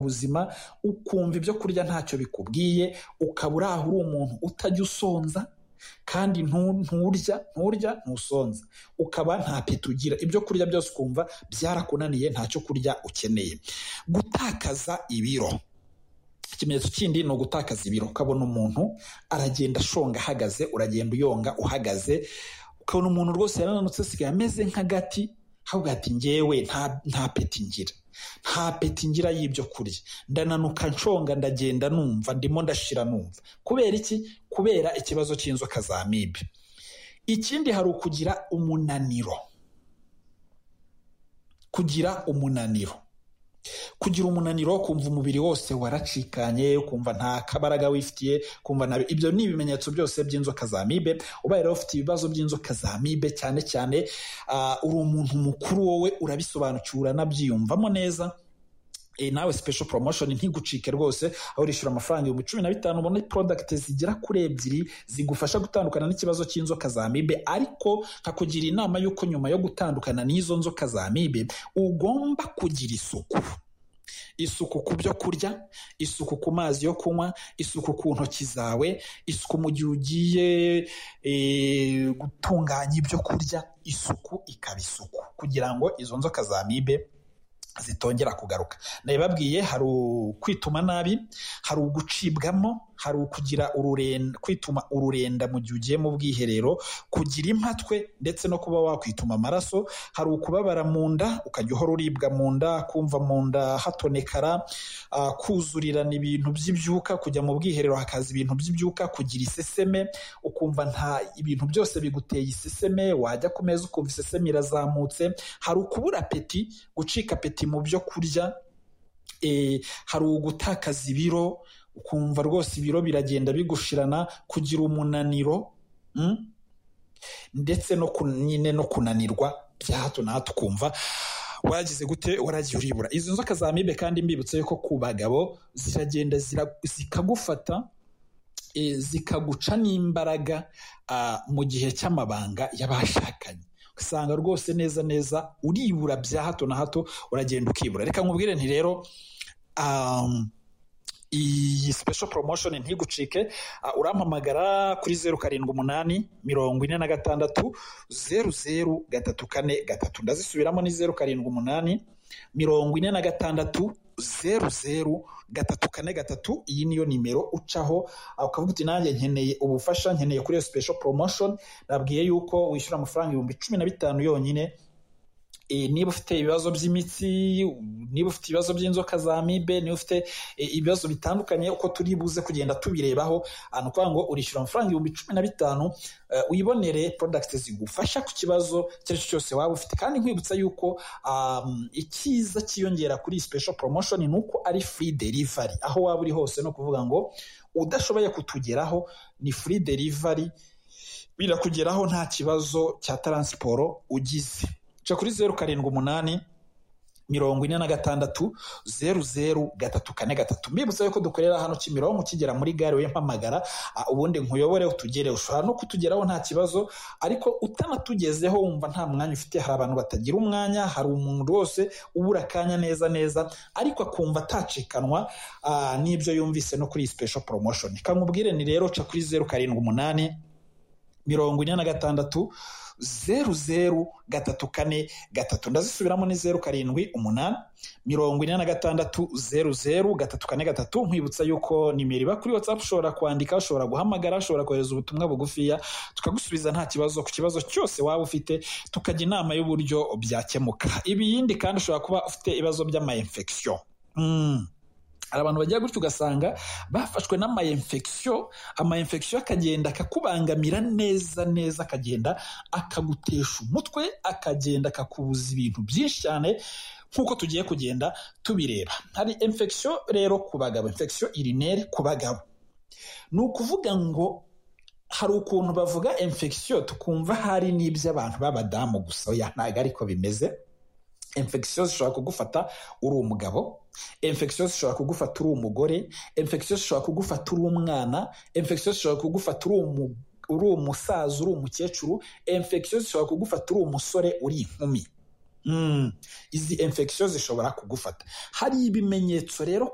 ubuzima ukumva ibyo kurya ntacyo bikubwiye, ukaba uraho uri umuntu utajya usonza kandi nturya nturya ntusonza, ukaba nta peti ugira, ibyo kurya byose ukumva byarakunaniye ntacyo kurya ukeneye. Gutakaza ibiro ikimenyetso kindi ni ugutakaza ibiro, ukabona umuntu aragenda ashonga ahagaze, uragenda uyonga uhagaze, ukabona umuntu rwose yarananutse asigaye ameze nk'agati, ahubwo ati ngewe nta nta peti ngira, nta peti ngira y'ibyo kurya, ndananuka nshonga ndagenda numva ndimo ndashira numva, kubera iki? Kubera ikibazo cy'inzoka za amibe. Ikindi hari ukugira umunaniro, kugira umunaniro kugira umunaniro kumva umubiri wose waracikanye ukumva nta kabaraga wifitiye kumva na ibyo ni ibimenyetso byose by'inzoka za amibe ubaye rero ufite ibibazo by'inzoka za amibe cyane cyane uri umuntu mukuru wowe urabisobanukiwe uranabyiyumvamo neza nawe special promotion ntigucike rwose aho urishyura amafaranga ibihumbi cumi na bitanu ubona product zigera kuri ebyiri zigufasha gutandukana n'ikibazo cy'inzoka za amibe ariko nkakugira inama y'uko nyuma yo gutandukana n'izo nzoka za amibe ugomba kugira isuku isuku ku byo kurya isuku ku mazi yo kunywa isuku ku ntoki zawe isuku mu gihe ugiye gutunganya ibyo kurya isuku ikaba isuku kugira ngo izo nzoka za amibe zitongera kugaruka nabibabwiye hari kwituma nabi hari ugucibwamo hari ukugira ururenda kwituma ururenda mu gihe ugiye mu bwiherero kugira impatwe ndetse no kuba wakwituma amaraso hari ukubabara mu nda ukajya uhora uribwa mu nda kumva mu nda hatonekara uh, kuzurirana ibintu by'ibyuka kujya mu bwiherero hakaza ibintu by'ibyuka kugira iseseme ukumva nta ibintu byose biguteye iseseme wajya ku meza ukumva iseseme irazamutse hari ukubura peti gucika peti mu byo kurya e, hari ugutakaza ibiro ukumva rwose ibiro biragenda bigushirana kugira umunaniro ndetse no nyine no kunanirwa bya hato na hato ukumva wagize gute waragiye uribura izo nzoka za amibe kandi mbibutse ko ku bagabo ziragenda zikagufata zikaguca n'imbaraga mu gihe cy'amabanga y'abashakanye ugasanga rwose neza neza uribura bya hato na hato uragenda ukibura reka nkubwire nti rero iyi special promotion ntigucike uh, urampamagara kuri zeru karindwi umunani mirongo ine na gatandatu zeru zeru gatatu kane gatatu ndazisubiramo ni zeru karindwi umunani mirongo ine na gatandatu zeru zeru gatatu kane gatatu iyi niyo nimero ucaho ukavuga uti nanjye nkeneye ubufasha nkeneye kuri iyo special promotion nabwiye yuko wishyura amafaranga ibihumbi cumi na bitanu yonyine niba ufite ibibazo by'imitsi niba ufite ibibazo by'inzoka za amibe niba ufite ibibazo bitandukanye uko turi buze kugenda tubirebaho ni ukuvuga ngo urishyura amafaranga ibihumbi cumi na bitanu uyibonere product zigufasha ku kibazo icyo ari cyo cyose waba ufite kandi nkwibutsa yuko icyiza cyiyongera kuri iyi special promotion ni uko ari free delivery aho waba uri hose ni ukuvuga ngo udashoboye kutugeraho ni free delivery birakugeraho nta kibazo cya taransiporo ugize ca kuri zeru karindwi umunani mirongo ine na gatandatu zeru zeru gatatu kane gatatu mbibutsa yuko dukorera hano kimironko ukigera muri gare we mpamagara ubundi nkuyobore utugere ushobora no kutugeraho nta kibazo ariko utanatugezeho wumva nta mwanya ufite hari abantu batagira umwanya hari umuntu wose ubura akanya neza neza ariko akumva atacikanwa n'ibyo yumvise no kuri iyi special promotion kamubwire ni rero ca kuri zeru karindwi umunani mirongo ine na gatandatu zeru zeru gatatu kane gatatu ndazisubiramo ni zeru karindwi umunani mirongo ine na gatandatu zeru zeru gatatu kane gatatu nkwibutsa yuko nimero iba kuri watsapu ushobora kwandika ushobora guhamagara ushobora kohereza ubutumwa bugufiya tukagusubiza nta kibazo ku kibazo cyose waba ufite tukajya inama y'uburyo byakemuka ibiyindi kandi ushobora kuba ufite ibibazo by'amayinfegisiyo hari abantu bagira gutyo ugasanga bafashwe n'amayinfegisiyo amayinfegisiyo akagenda akakubangamira neza neza akagenda akagutesha umutwe akagenda akakubuza ibintu byinshi cyane nk'uko tugiye kugenda tubireba hari infegisiyo rero ku bagabo infegisiyo irinere ku bagabo ni ukuvuga ngo hari ukuntu bavuga infegisiyo tukumva hari n'iby'abantu b'abadamu gusa ntabwo ariko bimeze infegisiyo zishobora kugufata uri umugabo infegisiyo zishobora kugufata uri umugore infegisiyo zishobora kugufata uri umwana infegisiyo zishobora kugufata uri umusaza uri umukecuru infegisiyo zishobora kugufata uri umusore uri inkumi izi infection zishobora kugufata hari ibimenyetso rero